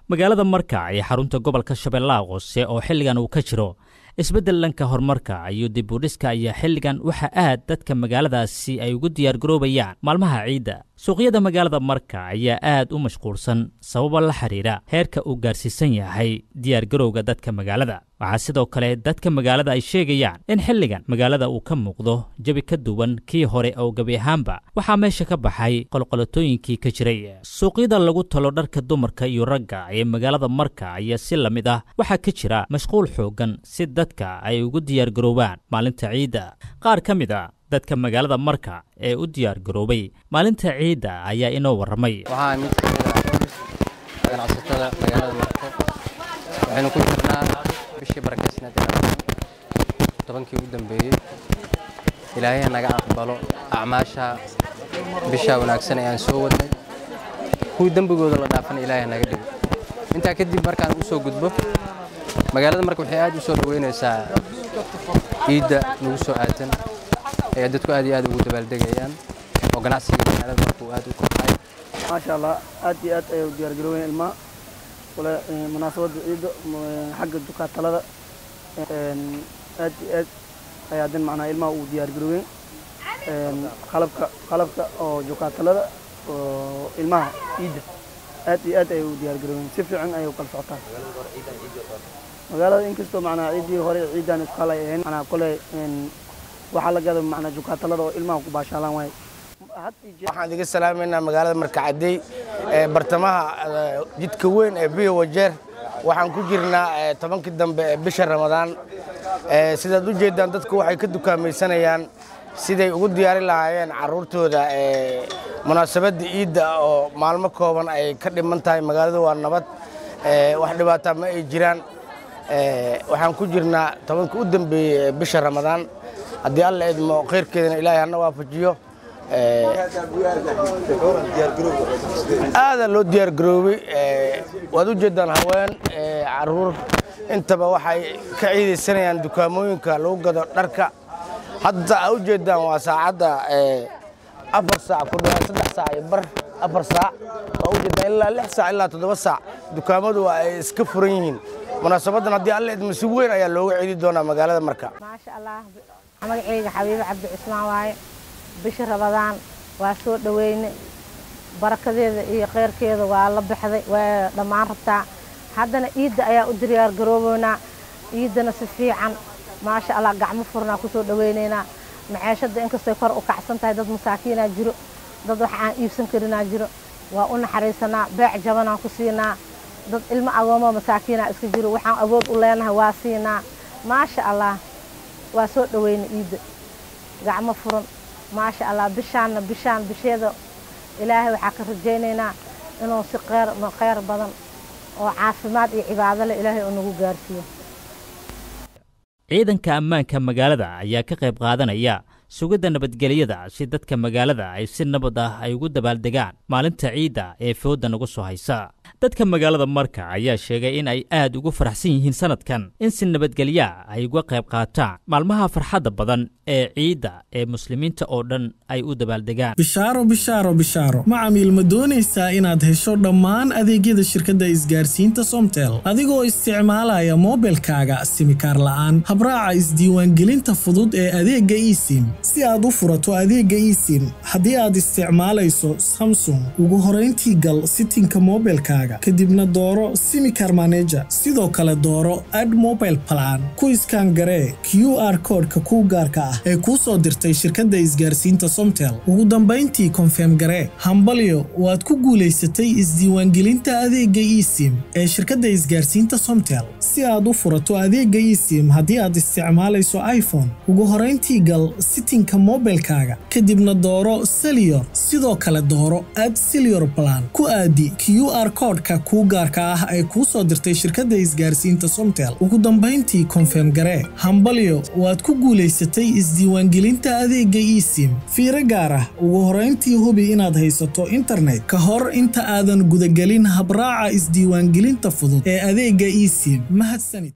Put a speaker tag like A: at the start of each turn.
A: magaalada marka ee xarunta gobolka shabeellaha hoose oo xilligan uu ka jiro isbeddel dhanka horumarka iyo dib u dhiska ayaa xilligan waxa aad dadka magaaladaasi ay ugu diyaargaroobayaan maalmaha ciidda suuqyada magaalada marka ayaa aad u mashquulsan sababa la xidhiira heerka uu gaarsiisan yahay diyaargarowga dadka magaalada waxaa sidoo kale dadka magaalada ay sheegayaan in xilligan magaalada uu ka muuqdo jebi ka duwan kii hore oo gebi ahaanba waxaa meesha ka baxay qolqolotooyinkii ka jiray suuqyada lagu talo dharka dumarka iyo ragga ee magaalada marka ayaa si la mid ah waxaa ka jira mashquul xooggan si dadka ay ugu diyaargaroobaan maalinta ciidda qaar ka mid a dadka magaalada marka ee u diyaargaroobay maalinta ciidda ayaa inoo warramay
B: waxaa mid ka mid ah ganacsatada magaalada marko waxaynu ku jirnaa bishii barakaysneed tobankii ugu dambeeyey ilaahay naga aqbalo acmaasha bishaa wanaagsan ee aan soo wadnay kuwii dembigooda la dhaafana ilaahay naga dhigo intaa kadib markaan u soo gudbo magaalada marka waxay aad u soo dhoweynaysaa ciidda nagu soo aadan ee dadku aad iyo aad ugu dabaaldegayaan oo ganacsiga magaalada marka uu aad u kobcay
C: maasha allah aad iyo aad ayay u diyaargaroowen ilmaha wala munaasabadda ciidda xagga dukaatalada aad iyo aad ayaa dan macnaa ilmaha uu diyaargaroowen qalabka qalabka oo dukaatalada oo ilmaha ciidda aad iyo aad ayay u diyaargaroowen si fiican ayay u kala socotaan magaalada inkastoo macnaa ciiddii hore ciiddan isku halay ahayn macnaa kole waxaa la gada macnaa dukaatalada oo ilmaha ku baashaalaan waaye
D: waxaan iga salaamaynaa magaalada markacadey ee bartamaha jidka weyn ee biyo wajeer waxaan ku jirnaa tobankii dambe ee bisha ramadaan sidaad u jeeddaan dadku waxay ka dukaamaysanayaan siday ugu diyaari lahaayeen carruurtooda munaasabadda ciidda oo maalmo kooban ay ka dhiman tahay magaaladu waa nabad wax dhibaataa ma ay jiraan waxaan ku jirnaa tobankii u dambeeyey ee bisha ramadaan haddii alla idmo khayrkeedana ilaahay hana waafajiyo aadaa loo diyaargaroobay waad u jeeddaan haween caruur intaba waxay ka ciidaysanayaan dukaamooyinka lagu gado dharka hadda aa u jeeddaan waa saacadda afar saac ku dhawaad saddex saac iyo bar afar saac waa u jeeddaan ilaa lix saac ilaa toddoba saac dukaamadu waa ay iska furan yihiin munaasabaddan haddii alla idmo si weyn ayaa looga ciidi doonaa magaalada marka
E: maasha allah magacayga xabiibe cabdi cusmaan waaye bisha rabadaan waa soo dhoweyne barakadeeda iyo kheyrkeeda waa la baxday waa dhammaan rabtaa haddana ciidda ayaa u diyaargarooboynaa ciiddana si fiican maasha allah gacmo furnaa ku soo dhoweynaynaa maceeshadda inkastay kor u kacsan tahay dad masaakiinaa jiro dad wax aan iibsan karinaa jiro waa u naxariisanaa beec jabanaan ku siinaa dad ilmo agoomoo masaakiinaa iska jiro waxaan awood u leenahay waa siinaa maasha allah waa soo dhoweyne ciidda gacmo furan maasha allah bishaanna bishaan bisheeda ilaahay waxaa ka rajaynaynaa inuu si kheyr kheyr badan oo caafimaad iyo cibaado leh ilaahay uu nagu gaarsiiyo
A: ciidanka ammaanka magaalada ayaa ka qayb qaadanaya sugidda nabadgelyada si dadka magaalada ay si nabad ah ay ugu dabaaldegaan maalinta ciidda ee fooda nagu soo haysa dadka magaalada marka ayaa sheegay in ay aad ugu faraxsan yihiin sanadkan in si nabadgelyaa ay uga qayb qaataan maalmaha farxadda badan ee ciidda ee muslimiinta oo dhan ay u dabaaldegaan
F: bishaaro bishaaro bishaaro macamiil ma doonaysaa inaad hesho dhammaan adeegyada shirkadda isgaarsiinta somtel adigoo isticmaalaya moobilkaaga simikaar la'aan habraaca isdiiwaangelinta fudud ee adeegga esim si aad u furato adeegga esim haddii aad isticmaalayso samsung ugu horayntii gal sitinka moobilkaaga kadibna dooro simikar maneja sidoo kale dooro ad mobile plan ku iskaan garee q r koodhka kuu gaarka ah ee kuu soo dirtay shirkadda isgaarsiinta somtel ugu dambayntii konfeem garee hambalyo waad ku guulaysatay isdiiwaangelinta adeegga esim ee shirkadda isgaarsiinta somtel si aad u furato adeegga esim haddii aad isticmaalayso iphone ugu horayntii gal sitinka moobilkaaga kadibna dooro seliyor sidoo kale dooro ad seliyor plan ku aadi q r koodhka kuu gaarka ah ee kuu soo dirtay shirkadda isgaarsiinta somtel ugu dambayntii konfeem garee hambalyo waad ku guulaysatay isdiiwaangelinta adeegga esim fiiro gaar ah ugu horayntii hubi inaad haysato internet ka hor inta aadan gudagelin habraaca isdiiwaangelinta fudud ee adeegga esim mahadsanid